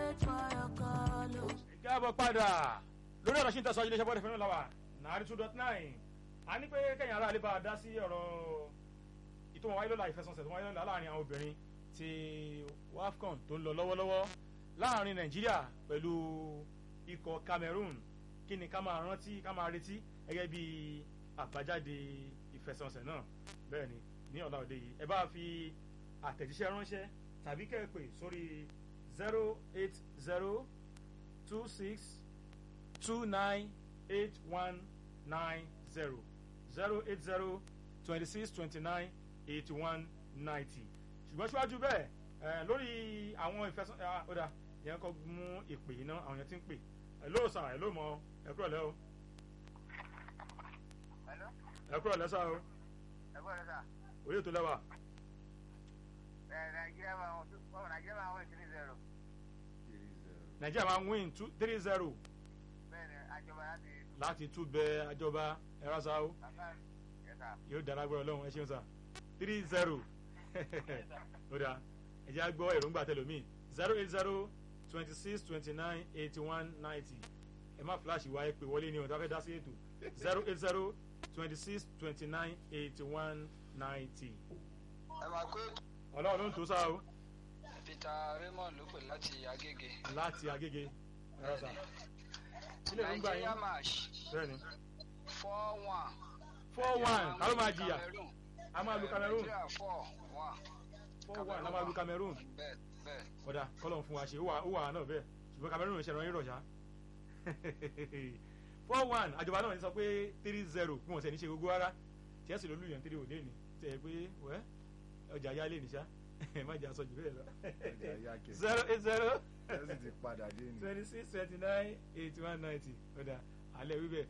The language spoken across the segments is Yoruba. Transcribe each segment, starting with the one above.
káàbọ̀ padà lórí ọ̀rọ̀ sí ń tẹ̀sán iléeṣẹ́ bọ́ọ̀dù fẹ́ràn làwà nàárí two dot nine a ní pé kẹ́yìn ará àlébà dá sí ọ̀rọ̀ ìtò wọn wáyé lọ́la ìfẹsọ̀nsẹ̀ tó wáyé lọ́la láàrin àwọn obìnrin ti wafcon tó ń lọ lọ́wọ́lọ́wọ́ láàrin nàìjíríà pẹ̀lú ikọ̀ cameroon kí ni ká máa rántí ká máa retí gẹ́gẹ́ bí àbájáde ìfẹsọ̀nsẹ̀ náà bẹ́ẹ̀ ni ní ọ̀la òde yìí ẹ bá fi àtẹ̀jíṣẹ́ ránṣẹ́ tàbí kẹ́ẹ̀pẹ̀ sórí zero eight zero two six two nine eight one nine zero zero eight zero twenty six twenty nine eighty one ninety ṣùgbọ́n síwájú bẹ́ẹ̀ lórí àwọn ìfẹsọ̀ ọ̀dà yẹn kọ́ mú ìpè iná àwọn yẹn ti ń pè hello sir hello mọ ẹ kúrò lẹ́ o ẹ kúrò lẹ́ sá o òye tó lẹ́wà. nàìjíríà máa wọ́n nàìjíríà máa wọ́n three zero. nàìjíríà máa win two three zero bẹ́ẹ̀ni àjọba láti. láti tún bẹ àjọba ẹ̀rọ sá o bàbá yẹta. yóò dára gbọ́dọ̀ lọ́hùn ẹ ṣeun sá three zero ó dáa ẹ jẹ́ àgbọ̀ èròǹgbà tẹlomi zero eight zero twenty six twenty nine eighty one ninety ẹ má fíláàṣì wá ẹ pè wọlé ní ọ̀dọ́ afẹ́ dá sí ètò zero eight zero twenty six twenty nine eighty one ninety. ẹ máa pé ọlọ́run ló ń tó sá o peter raymond ló pè láti agége. láti agége ẹ̀rọ sá ilé ìròǹgbà nigeria yín match bẹ́ẹ̀ ni four one. four one ta ló máa jìyà Cameroon. a máa lu cameroon nigeria four one. four one a máa lu cameroon bẹ́ẹ̀ bẹ́ẹ̀. kódà kọ́lọ̀ fún wa ṣe ó wà ó wà náà bẹ́ẹ̀ ṣùgbọ́n cameroon ṣe ràn yín rọ̀ṣà four one àjọba náà ní sọ pé three zero bí wọ́n ṣe ní ṣe gbogbo rárá chelsea ló lù yàn three òde ni tẹ̀ pé wẹ́ ọjà yá lè níṣá má jà sọ jù bẹ́ẹ̀ lọ Ọjà yá kẹ̀. zero eight zero Chelsea ti padà dé ni. twenty six twenty nine eighty one ninety kódà alẹ́ wíbẹ̀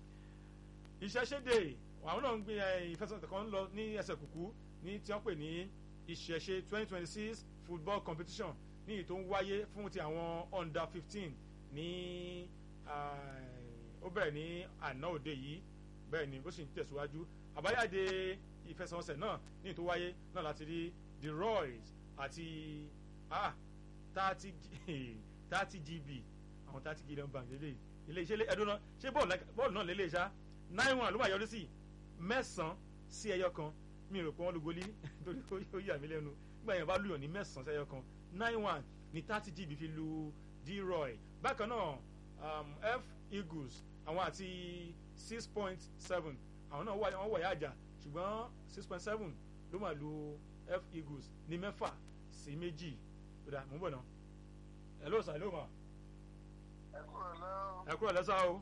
ìṣẹ́ṣẹ́dẹ̀ àwọn náà ń gbé ẹ, ìfẹsẹ̀tẹ̀ kan lọ ní ẹsẹ̀ kùkú ní tí wọ́n pè ní ìṣẹ̀ṣe twenty twenty six football competition ní èyí tó ń wáyé fún ti àwọn under fifteen ní ah, ó bẹ̀rẹ̀ ní àná òde yìí bẹ́ẹ̀ ni ó sì ń tẹ̀síwájú àbájáde ìfẹsẹ̀wọnsẹ̀ náà ní èyí tó wáyé náà láti rí the royals àti ah thirty thirty gb àwọn thirty gb bank lélẹ̀ ilé iṣẹ́ ẹdún náà ṣé bọ́ọ̀lù lẹ́ka- bọ́ọ̀lù náà lélẹ̀ ṣá nine one ló máa yọrí sí mẹ́sàn-án sí ẹyọ kan mi rò pé wọ́n lu goli torí ó- ó yà mí lẹ́nu nígbà yẹn bá lùyàn ní mẹ́sàn-án sí ẹyọ kan nine one ní thirty gb fi lu d-roy bákan náà um, f eagles àwọn àti six point seven àwọn náà wà wọ́n wọ̀ yá àjà ṣùgbọ́n six point seven ló máa lu f eagles ní mẹ́fà sí méjì ó dà mú bọ̀ náà hello sir hello ma ẹ kúrò lẹ́wọ̀ ẹ kúrò lẹ́sà o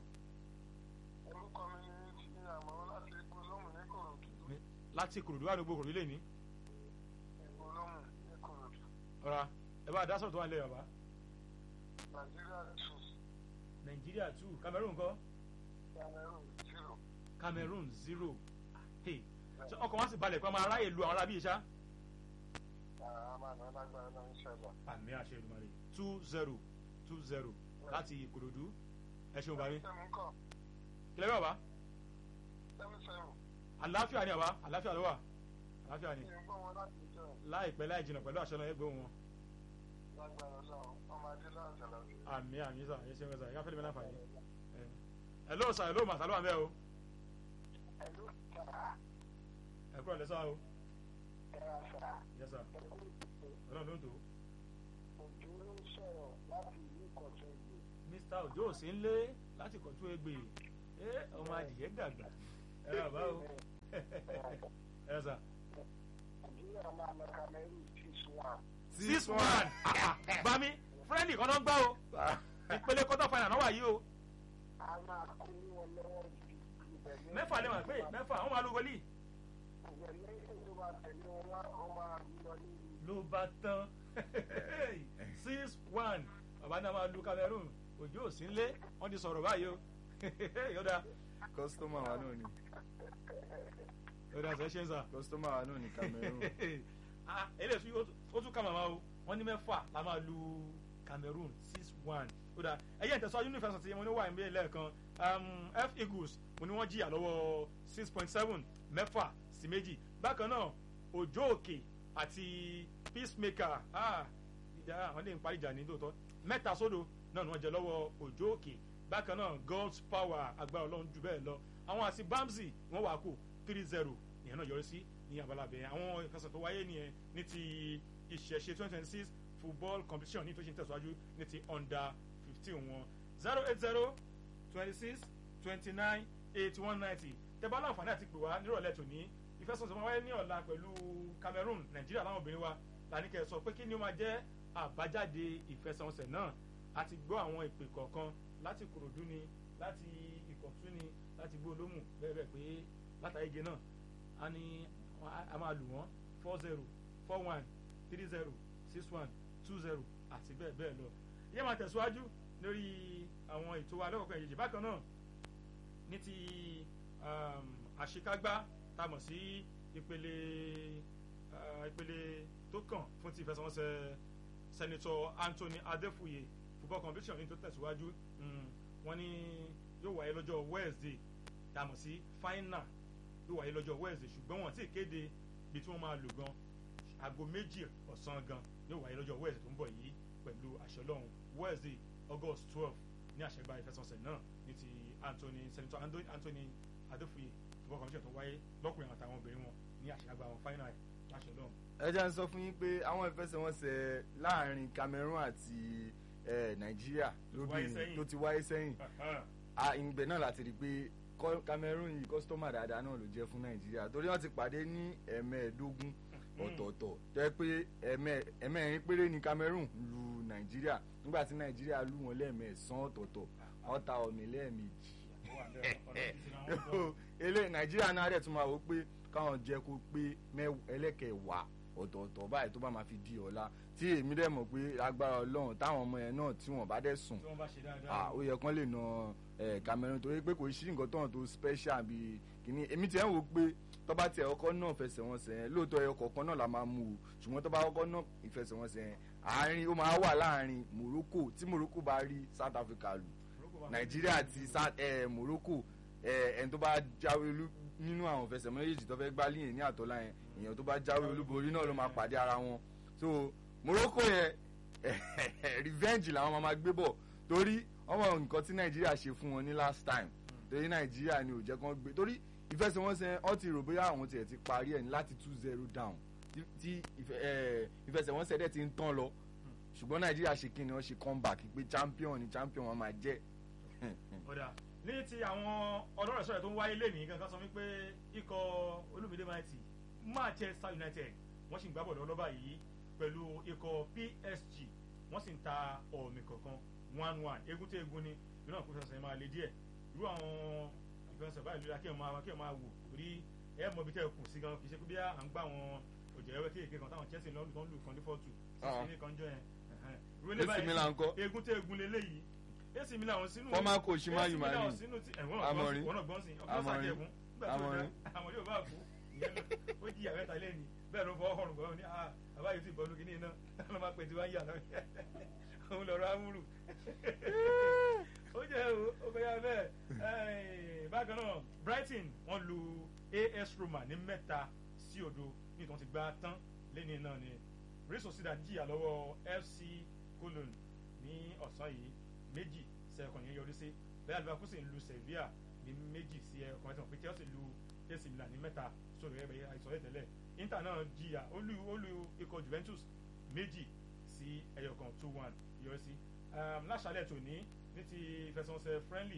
orúkọ mi ní ti àmọ́ láti ìpolóhùn ní kòròdú láti kòròdú wà ní gbogbo kòròdú lè ní ìpolóhùn ní kòròdú ọ̀rá ẹ bá a dá sọ̀rọ̀ tó wà nílẹ̀ bàbá nàìjíríà two nàìjíríà two cameroon kọ́ cameroon zero. cameroon zero hey ṣé ọkọ̀ wọn sì balẹ̀ pé ọmọ aráyè lu àwọn arábíyè ṣá àmà náà lágbára náà ń ṣẹlẹ̀. àmì àṣẹ ìdùmarè two zero two zero láti kòròdú ẹ ṣeun bàbá mi sẹ́mi kọ́ kílẹ̀ bí bàbá sẹ́mi sẹ́mi àlàáfíà ni bàbá àlàáfíà ló wà àlàáfíà ni kí n gbọ́ wọn láti jẹ́ láìpẹ́ láì jìnnà pẹ̀lú àṣẹ náà ẹgbẹ́ wọn lágbára náà ọmọ adé láti ṣẹlẹ̀. àmì àmì sà ẹ ṣeun sà ẹ káfíńlẹ̀ mi láǹfààní ẹ hello sir hello ma sàlọ́ àmì ẹ o ẹ̀lú kàrà ẹ kúrò lẹ́sà o kàrà sà yes sir ọlọ́run ló ń tó òjò ló ń sọ̀rọ̀ láti ìlú kọ̀tún ìlú. mr ojo ò sí ń lé láti kọ̀tún egbe ẹ ọmọ adìyẹ dàgbà ẹ rà bá o ẹ sà nàìjíríà máa lọ cameroon six one. six one bami fúrẹ́ǹdì kan náà ń gbá o ìpele quarter final náà wà yìí o a máa kó ní wọn lọ́wọ́ ju ibẹ̀ ní. mẹ́fà lè wà pé mẹ́fà wọ́n máa lu wọlé ìbẹ̀ lẹ́yìn tó bá tẹ̀lé wọn wá wọn máa lọ ní ló bá tán six one bàbá náà máa lu cameroon ojo ò sí ń lé wọ́n ti sọ̀rọ̀ báyìí o yọ̀dà kọ́sítọ́mà wa náà ni yọ̀dà sẹ́ ṣe ń sà. kọ́sítọ́mà wa náà ni Cameroon. ah eléyìí ó tún- ó tún ká màmá o wọ́n ní mẹ́fà la máa lu cameroon six one ó dáa ẹ̀yẹ́ ìtẹ̀sọ́ yunifásitì mo ní wà ní lẹ́ẹ̀kan um, f eagles mo ní wọ́n jìyà lọ́wọ́ six point seven mẹ́fà sí méjì bákan náà òjò òkè àti peacemaker ah ìjà àwọn lè ń parí ìjà ní lóòótọ́ mẹ́ta sódò náà ni wọ́n jẹ lọ́wọ́ òjò òkè bákan náà god's power agbára ọlọ́run jù bẹ́ẹ̀ lọ àwọn àti bamsi wọ́n wà kó three zero ìyẹn náà yọrí sí ní abala bẹ̀rẹ̀ àwọn ìfẹsẹ̀ tó wáyé nìyẹn ní ti ìṣẹ̀ṣe twenty twenty six football competition ní tó ṣe ń tẹ̀síwájú ní ti under fifteen wọn zero eight zero twenty six twenty nine eighty one ninety tẹ́bá láǹfààní àti pè wá nírọ̀lẹ́ tòní ìfẹsẹ̀sọ̀ máa wáyé ní ọ̀la pẹ̀lú Cameroon Nàìjíríà láwọn obìnrin wa làníkẹ́ sọ pé kí ni ó máa jẹ́ àbájáde ìfẹsẹ̀wọnsẹ̀ náà a ti gbọ́ àwọn ìpè kọ̀ọ̀kan láti Kòròdú ni láti Ìkọ̀tún ni láti Gbólómù bẹ́ẹ̀ bẹ́ẹ̀ pé látàgé náà a ní a máa lù wọ́n four zero four one three zero six one two zero àti bẹ́ẹ̀ bẹ́ẹ̀ lọ yẹ́n máa tẹ̀síwájú lórí àwọn ètò wa lọ́kọ̀ọ̀kan ìyèjì bákan náà ní ti àṣekágbá tá a mọ̀ sí ìpele ìpele tó kàn fún ti ìfẹsẹ̀wọnsẹ̀ sẹ́nitọ́ Anthony Adéfúye football competition ní tó tẹ̀síwájú wọ́n ní yóò wáyé lọ́jọ́ Wednesday tá a mọ̀ sí final yóò wáyé lọ́jọ́ Wednesday ṣùgbọ́n wọ́n ti kéde bí tí wọ́n máa lò gan aago méjì ọ̀sán gan yóò wáyé lọ́jọ́ Wednesday tó ń bọ̀ yìí pẹ̀lú àṣẹ Ọlọ́run Wednesday August twelve ní àṣẹgbà ìfẹsẹ̀wọnsẹ̀ náà ní ti Anthony sẹ́nitọ́ Anthony Adéfúye football competition tó wáyé lọ́kùnrin àtàwọn obìnrin wọn ní àṣẹgbà wọn final láṣẹ Ọlọ́run ẹ jẹ́ ń sọ fún yín pé àwọn ìfẹsẹ̀wọnsẹ̀ láàrin Cameroon àti Nàìjíríà lóbìnrin tó ti wáyé sẹ́yìn ìgbẹ́ náà láti rí i pé Cameroon yìí kọ́sítọ́mà dáadáa náà ló jẹ́ fún Nàìjíríà torí wọ́n ti pàdé ní ẹ̀mẹ́ẹ̀ẹ́dógún ọ̀tọ̀ọ̀tọ̀ jẹ́ pé ẹ̀mẹ́ẹ̀rin péré ni Cameroon lu Nàìjíríà nígbà tí Nàìjíríà lù wọ́n lẹ́ẹ̀mẹ́ẹ̀sán ọ̀tọ̀ọ̀tọ̀ wọ́n ta ọ̀mì lẹ́ẹ̀mejì ele Nàìjíríà náà rẹ̀ tún máa wò pé káwọn jẹ́ kó pé ẹlẹ́kẹ̀wàá ọ̀tọ̀ọ̀tọ̀ báyìí tó bá máa fi di ọ̀la tí èmi dẹ̀ mọ̀ pé agbára ọlọ́run táwọn ọmọ yẹn náà tí wọ́n bá dẹ̀ sùn ó yẹ kán lè na Cameroon torí pé kò sí nǹkan tọ̀hún tó special bíi kìíní èmi tiẹ̀ ń wò pé tó bá tiẹ̀ ọkọ̀ náà fẹsẹ̀wọnsẹ̀ yẹn lóòótọ́ ẹyọ kọ̀ọ̀kan náà la máa mú o ṣùgbọ́n tó bá ọkọ̀ náà ìfẹsẹ̀wọnsẹ̀ yẹn àárín ó máa wà láàárín Morocco tí Morocco bá rí South Africa lù Nàìjíríà àti Morocco ẹni tó bá jáwé nínú àwọn fẹsẹ̀mọ́ méjèèjì tó fẹ́ gbá líyìn ní àtọ́lá yẹn èèyàn tó bá jáwé olúborí náà ló máa pàdé ara wọn so Morocco yẹn revenge làwọn máa gbé bọ̀ torí ọmọ nǹkan tí Nàìjíríà ṣe fún wọn ní last time torí Nàìjíríà ni ò jẹ́ kán gbé torí ìfẹsẹ̀wọnsẹ̀ ọ ti rò bóyá àwọn tiẹ̀ ti parí ẹ̀ ní láti two zero down tí ìfẹsẹ̀wọnsẹ̀ dẹ̀ ti ń tán lọ ṣùgbọ́n Nàìjíríà ṣe kí ni wọ́n ṣe comeback pé champion ni champion wọn máa jẹ́ ní ti àwọn ọlọ́rọ̀ sọ̀rọ̀ tó ń wáyé lẹ́nìí gangan sọ wípé ikọ̀ Olúmídé Mighty Manchester United wọ́n sì ń gbábọ̀ lọ́wọ́ báyìí pẹ̀lú ikọ̀ PSG wọ́n sì ń ta ọ̀mì kọ̀ọ̀kan one one egun tó egun ni ìlú náà kó fẹsẹ̀ máa le díẹ̀ irú àwọn ìfẹsẹ̀ báyìí lóra kí ẹ̀ máa kí ẹ̀ máa wò torí ẹ̀ mọ̀ bí tẹ́ ẹ̀ kù sí gan kì í ṣe pé bí à ń gbà wọn òjò ẹ̀wẹ́ kéèké kan táwọn Chelsea lọ́dún tó ń lù kan ní fọ́ọ̀tù sí ní kan jọ yẹn egun tó egun lélẹ́yìí AC Milan sínú former coach ma yu mari Amorin wọn gbọ́n sí ọkọ sàjẹkùn Amorin Amorin yóò bá kú ìyẹn ó jí àwẹ́ta lẹ́ni bẹ́ẹ̀ ló fọ ọkọ̀rùn gbọ́n ní àbá yìí ti bọ́ọ̀lù kìíní iná ló máa pè tí wọ́n yà lọ òun lọ́rọ̀ amúrù ó jẹ́ ó fẹ́ yà bẹ́ẹ̀ bákan náà Brighton wọ́n lu AS Roma ní mẹ́ta sí odo ní ìtàn ti gbá tán lẹ́ni náà ni Real Sociedad jìyà lọ́wọ́ FC Cologne ní ọ̀sán yìí méjì sí ẹ̀kọ́ yẹn yọrí sí bẹ́ẹ̀ Leverkusen lu Sevilla ní méjì sí ẹ̀kọ́ yẹn tó pé Chelsea lu AC Milan ní mẹ́ta sórí ẹ̀bẹ̀ àìsàn yẹn tẹ́lẹ̀ Inter náà jìyà ó lu ó lu ikọ̀ Juventus méjì sí ẹ̀yọ̀kan two one yọrí sí láṣálẹ̀ tòní ní ti ìfẹsẹ̀wọnsẹ̀ friendly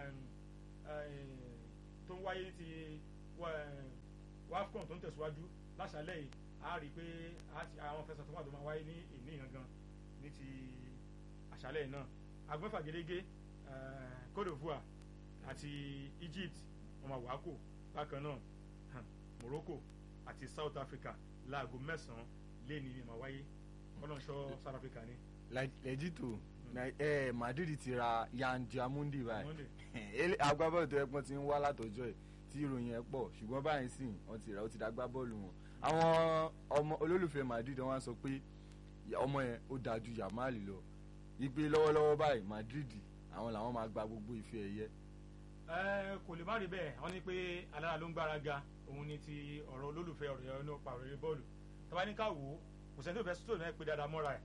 tó ń wáyé ní ti WAFCON tó ń tẹ̀síwájú láṣálẹ̀ yìí a rí i pé àwọn fẹsẹ̀ tó wà tó máa wáyé ní ìní gangan ní ti àṣálẹ̀ náà agbẹ́fà gẹ́gẹ́ Côte d'Ivoire àti Egypt ọmọ wàákò bákan náà Morocco àti South Africa láago mẹ́sàn-án lẹ́ni ní ma wáyé ọlọ́nṣọ́ South Africa ni. lẹ́jìtò Madrid ti ra Yan Diamundi báyìí agbábọ́ọ̀lù tó yẹ pọ́n ti ń wá látọjọ́ ẹ̀ tí ìròyìn ẹ̀ pọ̀ ṣùgbọ́n báyìí sì wọ́n ti rà ó ti dá gbá bọ́ọ̀lù wọn àwọn ọmọ olólùfẹ́ Madrid wọ́n sọ pé ọmọ yẹn ó dáa ju Yamal lọ ìpè lọ́wọ́lọ́wọ́ báyìí Madrid àwọn làwọn máa gba gbogbo ife ẹ̀yẹ. ẹ kò lè má rí bẹ́ẹ̀ wọ́n ní pé alára ló ń gbára ga òun ni ti ọ̀rọ̀ olólùfẹ́ ọ̀rọ̀ yẹn nípa ọ̀rọ̀ bọ́ọ̀lù tọ́ba ní ká wò ó kò sẹ́ni tó fẹ́ sọ́tò náà pé dáadáa mọ́ra ẹ̀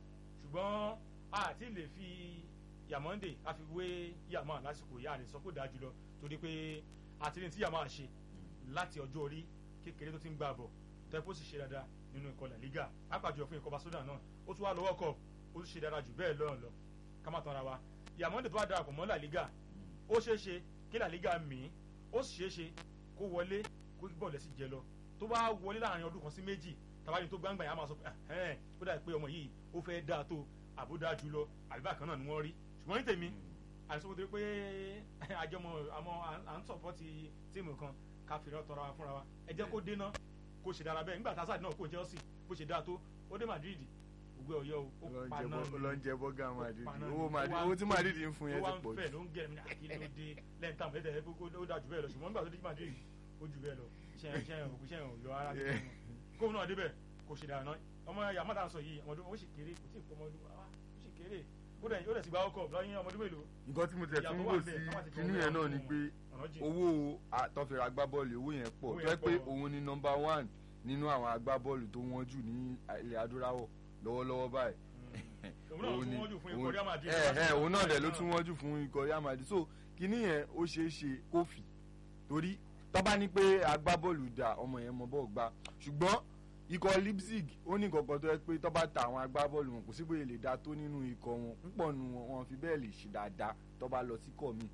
ṣùgbọ́n a ti lè fi Yamonde a fi wé Yamal lásìkò yá rẹ̀ sọ pé ó dáa jùlọ torí pé àtìlẹ́yìn tí Yamal ṣe láti ọjọ́ orí kékeré tó ti ń gbà bọ̀ tẹ́pọ̀ sì ṣe dáadáa nínú ikọ̀ La Liga apàjọ fún ikọ̀ Barcelona náà ó tún wá lọ́wọ́ kọ̀ ó tún ṣe dáadáa jù bẹ́ẹ̀ lọ́rùn lọ ká má tanra wa Yamonde tó bá darapọ̀ mọ́ La Liga ó ṣeé ṣe kí La Liga mì í ó sì ṣeé ṣe kó wọlé kó bọ̀ lẹ́sìn jẹ lọ tó bá wọlé láàrin ọdún kan sí méjì tàbí tó gbangba yà á máa sọ pé ẹ̀hẹ́n ó dà pé ọmọ yìí ó fẹ́ dáa tó àbúdá jù lọ àbíbá kan náà ni wọ́n rí ṣùgbọ́n ní tèmi àìsàn tó pé àjọmọ àmọ́ à ń sọ̀pọ̀tì tíìmù kan ká fìrẹ́ tọrọ wa fúnra wa ẹ jẹ́ kó dénà kó ṣe dára bẹ́ẹ̀ nígbà tá a sáà náà kó Chelsea bó ṣe dáa tó ó dé Madrid ògbé ọ̀yọ́ o ó pa náà ó lọ ń jẹ bọ́gà Madrid pa náà owó ni. Madrid Ó wá owó ń tí fẹ́- Madrid ń fún yẹn ó wá ti ń pọ̀ fẹ́ jù ló ń gẹ̀rẹ́ mi ní àkílódé lẹ́yìn táwọn ẹ̀dẹ̀ ẹ̀ ó dáa jù bẹ́ẹ̀ lọ ṣùgbọ́n nígbà tó dé Madrid ó jù bẹ́ẹ̀ lọ iṣẹ́ iṣẹ́ òkú iṣẹ́ òyọ ara mi Yeah. kóun náà débẹ̀ kò ṣe dáná ọmọ Yamada ń sọ yìí ọmọdún ó sì kéré kò tí ì pọ̀ ọmọdún ó sì kéré ó dẹ̀ ó dẹ̀ sì gba ọkọ̀ lọ́yìn ọmọdún mélòó nǹkan tí mo tẹ̀ tún Ìyàtọ̀ wò wà sí bẹ́ẹ̀, ká má ti kinní tọrọ yẹn náà àwọn ni pé ọ̀nà jìn. owó àtọ́fẹ̀rẹ̀ agbábọ́ọ̀lù owó yẹn pọ̀ Owó tó yẹ yẹn pé pọ̀. òun ni nọmba one nínú àwọn agbábọ́ọ̀lù tó wọ́n jù ní ilẹ̀ adúláwọ̀ lọ́wọ́lọ́wọ́ báyìí òun náà ló tún wọ́n jù fún ikọ̀ Real Madrid ẹ ẹ òun náà dẹ̀ ló tún wọ́n jù fún ikọ̀ Real Madrid so kinní yẹn ó ṣeé ṣe kó fì torí tó bá ní pé agbábọ́ọ̀lù dà ọmọ yẹn mọ bọ́ọ̀ gbá ṣùgbọ́n ikọ̀ Leipzig ó ní nǹkan kan tó yẹ pé tó bá ta àwọn agbábọ́ọ̀lù wọn kò sí bóyá lè da tó nínú ikọ̀ wọn púpọ̀ nu wọn wọn fi bẹ́ẹ̀ lè ṣe dáadáa tó bá lọ sí kọ̀ míì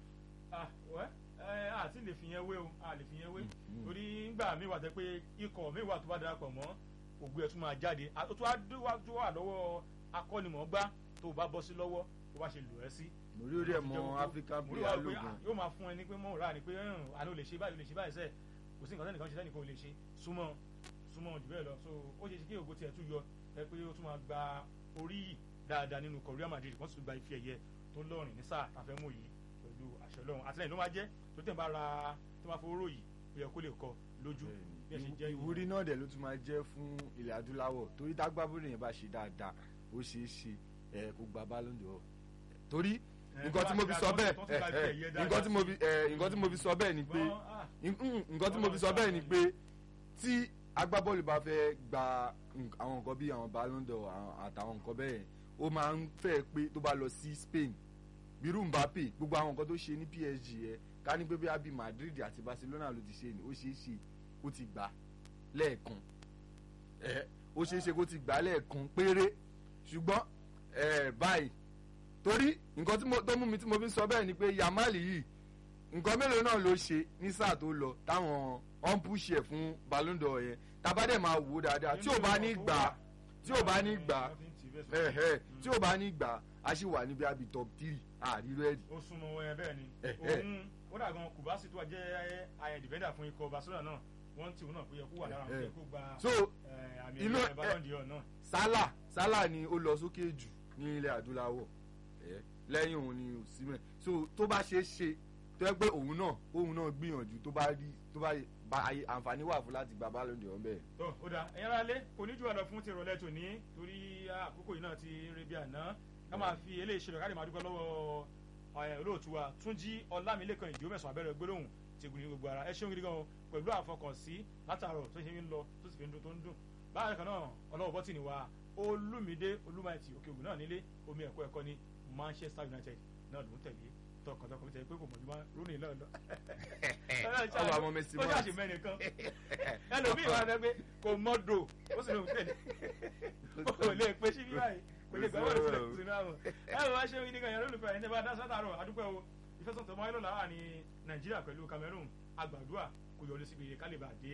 ah wẹ́ ẹ àti lè fi yẹn wé o a lè fi yẹn wé Mm. torí ngbà mi wà tẹ́ pé ikọ̀ mi wà tó bá darapọ̀ mọ́ ògùn ẹ̀ tún máa jáde a- ó tún wá dú- wá tún wà lọ́wọ́ akọ́nimọ̀ọ́gbá tó bá bọ́ sí lọ́wọ́ tó bá ṣe lò ẹ́ sí. mo rí orí ẹ̀ mọ African mo rí player wá pé lógun ah, yóò máa fún ẹ ní pé mọ́ ra ni pé ẹ̀hún, àná ò lè ṣe báyìí ò lè ṣe báyìí sẹ́ẹ̀ kò sí nǹkan tẹ́nìkan ṣe tẹ́nìkan ò lè ṣe súnmọ́ súnmọ́ jù bẹ́ẹ̀ lọ so ó ṣe ṣe kí ògo tiẹ̀ tún yọ ẹ pé ó tún máa gba orí yìí dáadáa nínú ikọ̀ Real Madrid wọ́n sì tún gba ife ẹ̀yẹ tó lọ́rìn ní sáà tàfẹ́ mú yìí pẹ̀lú àṣẹ Ọlọ́run àtìlẹ́yìn ló máa jẹ́ tó tẹ̀ ń bá ra tó máa fowó rò yìí ó yẹ kó lè kọ lójú bí ẹ ṣe jẹ́ ìwúrí. ìwúrí náà dẹ̀ ló tún máa jẹ́ fún ilẹ̀ adúláwọ̀ torí tágbábọ́ọ̀lù yẹn bá ṣe dáadáa ó ṣeé ṣe ẹ̀ kó gba Ballon d'Or torí nǹkan tí mo fi sọ bẹ́ẹ̀ ẹ̀, ẹ̀, nǹkan tí mo fi ẹ̀, nǹkan tí mo fi sọ bẹ́ẹ̀ ni pé Mm, nǹkan tí mo fi sọ bẹ́ẹ̀ ni pé tí agbábọ́ọ̀lù bá fẹ́ gba nk- àwọn nǹkan bíi àwọn Ballon d'Or àwọn- àtàwọn nǹkan bẹ́ẹ̀ ó máa ń fẹ́ pé tó bá lọ sí Spain bírú Mbappe gbogbo àwọn nǹkan tó ṣe ní PSG ẹ ká ní pé bí abi Madrid àti Barcelona ló ti ṣe ni ó ṣeé ṣe kó ti gbà lẹ́ẹ̀kan ẹ ó ṣeé ṣe kó ti gbà lẹ́ẹ̀kan péré ṣùgbọ́n ẹ báyìí torí nǹkan tí mo- tó mú mi tí mo fi ń sọ bẹ́ẹ̀ ni pé Yamal yìí nǹkan mélòó náà ló ṣe ní sáà tó lọ táwọn ọ̀n púṣì ẹ̀ fún Ballon d'Or yẹn tábàdẹ̀ máa wò ó dáadáa tí ò bá ní gbà tí ò bá ní gbà ẹ̀hẹ́ tí ò bá ní gbà á sì wà níbi àbí top three àríwá ẹ̀dì. ó súnmọ́ wọn yẹn bẹ́ẹ̀ ni Eh, eh. òun kódà gan Kubasi tó wà jẹ́ ayẹ dìbẹ́ndà fún ikọ̀ Barcelona náà wọ́n ti òun náà pé yẹ kó wà lára àwọn Eh, tó eh. yẹ kó gba so eh, àmì inú ẹ̀yẹ ẹ- Ballon d'Or náà. Salah Salah ni ó lọ sókè jù ní ilẹ̀ adúláwọ̀ ẹ̀, lẹ́yìn òun ni Osimhen so tó bá ṣe é ṣe tó yẹ pé òun náà òun náà gbìyànjú tó bá rí tó bá bá ayé- àǹfààní wà fún láti gba Ballon d'Or bẹ́ẹ̀. tó ó dáa ẹ̀yin ará lé kò ní jù wá lọ fún ti ìrọ̀lẹ́ tòní torí àkókò yìí náà ti rí bí àná ká máa fi eléyìí ṣe lọ ká lè máa dúpẹ́ lọ́wọ́ ẹ̀, olóòtú wa Túnjí Ọlámilékan ìdíwọ́ mẹ́sàn-án abẹ́rẹ́ gbólóhùn ti gùn ní gbogbo ara ẹ ṣeun gidi gan o pẹ̀lú àfọkànsí látàárọ̀ tó ṣe ń lọ tó sì fi ń dún tó ń dùn báyìí kan náà ọlọ́wọ́ bọ́tì ni wa Olúmídé Olúmáìtì òkè ògùn náà nílé omi ẹ̀kọ́ ẹ̀kọ́ ní Manchester United náà ló ń tẹ̀lé tọkàntọkàn tẹ̀ pé kò mọ̀ jù máa rónì lọ́ọ̀lọ́ ọba àwọn Messi ó ṣàṣì mẹ́rin kan ẹlòmíì wà lẹ pé kò mọ́dò ó sì lóun tẹ̀lé kò lè pe síbí báyìí kò lè gbà wọlé sílẹ̀ sínú àwọn ẹ wọ́n ṣe wí nígbà yẹn lólùfẹ́ ẹni tẹ́ bá dá sátàrọ̀ àdúpẹ́ o ìfẹsọ̀tẹ̀ mọ́ ayélujára ní Nàìjíríà pẹ̀lú Cameroon àgbàdua kò yọrí síbi kálíbà dé